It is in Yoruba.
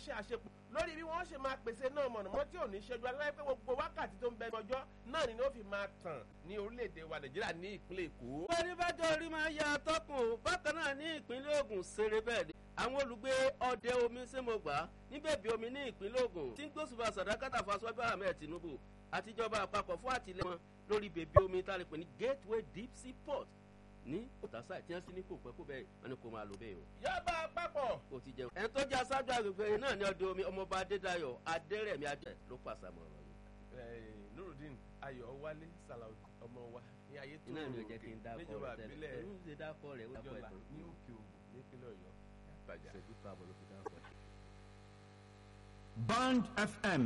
ṣe àṣepọ̀ lórí bí wọ́n ṣe máa pèsè náà mọ̀nàmọ́ tí ò ní ṣẹ́jú aláwọ̀ pé gbogbo wákàtí tó ń bẹ ọjọ́ náà ni ó fi máa tàn ní orílẹ̀-èdè wa nàìjíríà ní ìpínlẹ̀ èkó. pẹ̀lú bájọ́ orí máa ya atọ́kùn bákan náà ní ìpínlẹ̀ Ògùn ṣeré bẹ́ẹ̀ ni àwọn olùgbé ọdẹ omi sẹ́mọ̀gbà níbẹ̀bí omi ní ìpínlẹ̀ Ògùn tí ń gbósùbà sàdákàtà fásitì ahmed tinubu àtijọba àpapọ̀ fún àtìlẹ́yìn wọn lórí bèbí omi tá a lè pè ní gateway deep sea port ní òtásá tí wọ́n sì ní kò pẹ́ kó bẹ́ẹ̀ wọ́n ní kò máa lò bẹ́ẹ̀ o. yọba àpapọ̀. kò ti jẹun. ẹni tó jẹ́ aṣáájú agbègbè náà ní ọdẹ omi ọmọọba adédayọ̀ adẹ́rẹ̀mí adé ló pàṣẹ mọ́ ọ̀rọ̀ yìí. nurudeen ayọ̀ wálé salaudi ọmọ wa ní ayé tó iná mi ò jẹ́ kí n dákọ̀ níjọba rẹ̀ ìbílẹ̀ tẹ́lẹ̀ ń ṣe dákọ̀ rẹ̀ ó dákọ̀ ìjọba ẹ̀ tó ní òkè ògùn nípínlẹ̀ ọ̀yọ́. ìṣẹ́jú tó àbọ̀ ló fi dákọ̀ ẹ̀. Band FM